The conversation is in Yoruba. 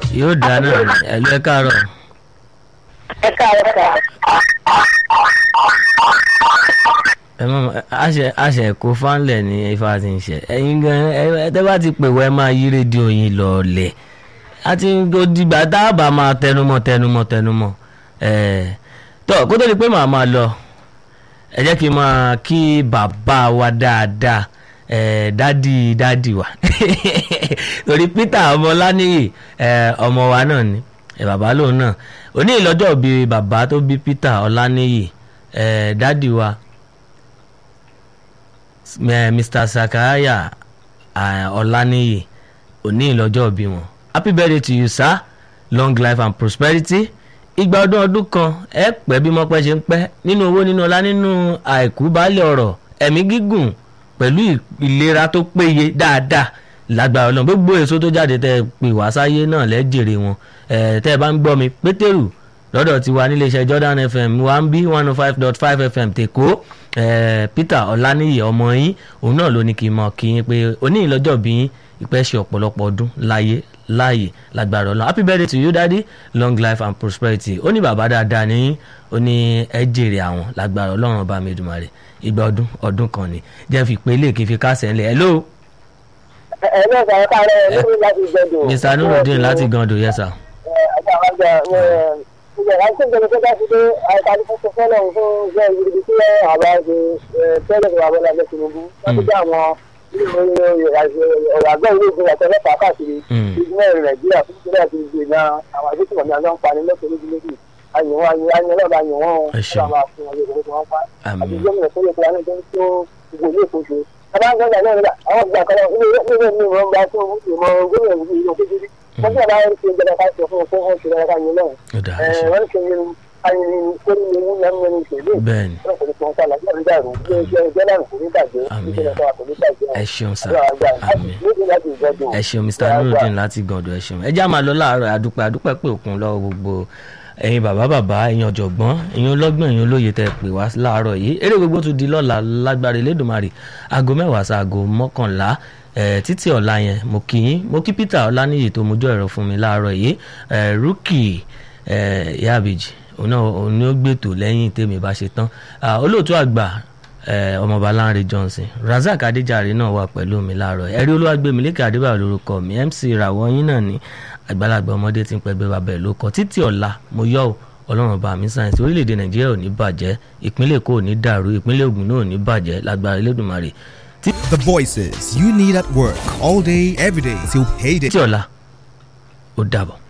yóò dáa náà ni ẹ̀lú ẹ káàárọ̀ ẹ káàárọ̀ sà. ẹ mọ̀ àṣẹ àṣẹ kó fánlẹ̀ ní ifá ti ń ṣe ẹ̀yin gan ẹ ẹ tẹ́ bá ti pè wọ́ ẹ máa yí rédíò yín lọ́ọ̀lẹ̀ àti dìgbà tá a bá máa tẹnumọ́ tẹnumọ́ tẹnumọ́ ẹ̀ tọ́ kó tó di pé màá máa lọ ẹ jẹ́ kí n máa kí bàbá wa dáadáa ẹ̀ dádì dádì wa torí Peter ọmọláníyì ẹ̀ ọmọ wa náà ni ẹ̀ bàbá lòun náà òní ìlọ́jọ́ bíi bàbá tó bí Peter ọláníyì ẹ̀ dádì wa eh, Mr. Sakaya ọláníyì òní ìlọ́jọ́ bí wọn happy birthday to you sir long life and prosperity ìgbà ọdún ọdún kan ẹ pẹ́ bí mọ́pẹ́ ṣe ń pẹ́ nínú owó nínú ọlá nínú àìkú baálé ọ̀rọ̀ ẹ̀mí gígùn pẹ̀lú ìlera tó péye dáadáa lágbára Ọlọ́run gbogbo èso tó jáde tẹ́ ẹ pè wá sáyé náà lẹ́jèrè wọn ẹ̀ tẹ́ ẹ bá ń gbọ́ mi pétérù lọ́dọ̀ tiwa níléeṣẹ́ Jordan FM one b one oh five dot five FM tèkó eh, Peter Ọláníyì ọmọ yín òun náà ló ní kí n mọ̀ kí yín pé oní ìlọ́jọ́ bí yín ìpẹ́ ṣe ọ̀pọ̀lọpọ̀ ọdún láyé láàyè lágbára Ọlọ́run happy birthday to you daddy long life and prosperity ó ní bàbá dáadáa ní ó ní ẹ jèrè àwọn lágbára Ọlọ́run ọba mi Èdùmàrè ìgbà ọdún ọdún kan ni jẹ́ fi pé ilé kí n fi kásẹ̀ ńlẹ̀ hello ẹ ló sọ ká rẹ lórí láti gbẹdọ. Mr. Nurudeen láti Gando yes sir. ọjà àwájọ ìjọba àti ìjọba tó bá ti dé àìsàn fún fọlọ fún iṣẹ́ ìgbìdì tí àbá ṣe tẹ́lẹ̀ fún abọlá ẹgbẹ́ Tinubu láti dé àwọn ọ̀rọ̀ àgbẹ̀ ilé ìgbìmọ̀ àti ọlọ́pàá káàkiri ìgbìmọ̀ Nàìjíríà fún ìṣẹ̀lẹ̀ àti ìgbìmọ̀ àwọn àgbẹ̀tìmọ̀ ní àjọ ń pa ní lẹ́kọ̀ọ́ méjì méjì àyẹ̀wò àyẹ̀wò ọlọ́ọ̀bá àyẹ̀wò Ẹ ṣeun. ọlọ́ọ̀bá fún wọn lóko tí wọ́n pa àti Àmín. gómìnà tó yẹ kí wọn tó ń tó gbogbo ilé ìkóso abáńgbọ́n náà nígbà àwọn ìgbà kan náà ilé ilé mi wọn gba tó ìmọ̀ gómìnà ìlú ìlú kékeré wọ́n ti àbáyé ṣe ìjọba ká sọ fún fún oṣù lọ́wọ́ káyọ̀ náà ó dáa ẹ ṣeun. wọ́n ṣe ní ayẹyẹ kórì ní ewu náà nínú ìṣèlú bẹ́ẹ̀ni wọ́n kò ní fún ọ̀sán àti àrídà rò bí ẹgbẹ́ ẹgbẹ́ náà kò ní bàjẹ́ Àmín. ìṣẹ̀lẹ̀ tó wà kò ní bàjẹ́ ẹ ṣeun sir àmì àmín ẹ ṣeun Mr. Nurudeen láti Gando ẹ ṣeun ẹ já máa lọ láàárọ̀ àdúpẹ́ àdúpẹ́ pé òkun lọ́wọ́ gbogbo ẹ̀yin bàbá bàbá ẹ̀yin ọ̀jọ̀gbọ́n ẹ̀yin ọlọ́gbọ́n ẹ̀yin olóye tẹ́ pè wá láàárọ̀ yìí eré gbogbo tún di lọ́la lágbára Elédùmarè aago mẹ́wàá sí aago mọ́kànlá ẹ̀ títí ọ̀la yẹn mo kí yín mo kí Peter Ọláníyì tó mojú ẹ̀rọ fún mi láàárọ̀ yìí ẹ̀ rúkì ẹ̀ yábìjì òun náà òun ni ó gbètò lẹ́yìn tèmi bá ṣe tán Ah, olóòtú àgbà eh, ọmọọba Lánrè Johnson Razak Adéjàre náà wà pẹ̀lú mi láàárọ̀ ẹ̀rí olúwàgbẹ̀mílẹ́kẹ̀ adébáyọ̀ lórúkọ mi MC ìràwọ̀ yín náà ní àgbàlagbà ọmọdé tí ń pẹgbẹ́ bàbá ẹ̀ ló kọ títí ọ̀la mo yọ̀ ọ́ ọlọ́run ọba mi sáyẹ̀nsì orílẹ̀-èdè nàìjíríà ò ní bàjẹ́ ìpínlẹ̀ èkó ò ní dàrú ìpínlẹ̀ ògùn náà ò ní bàjẹ́ lágbára elédùnmarè The voices you need at work all day, every day till payday. títí ọ̀la ó dàbọ̀.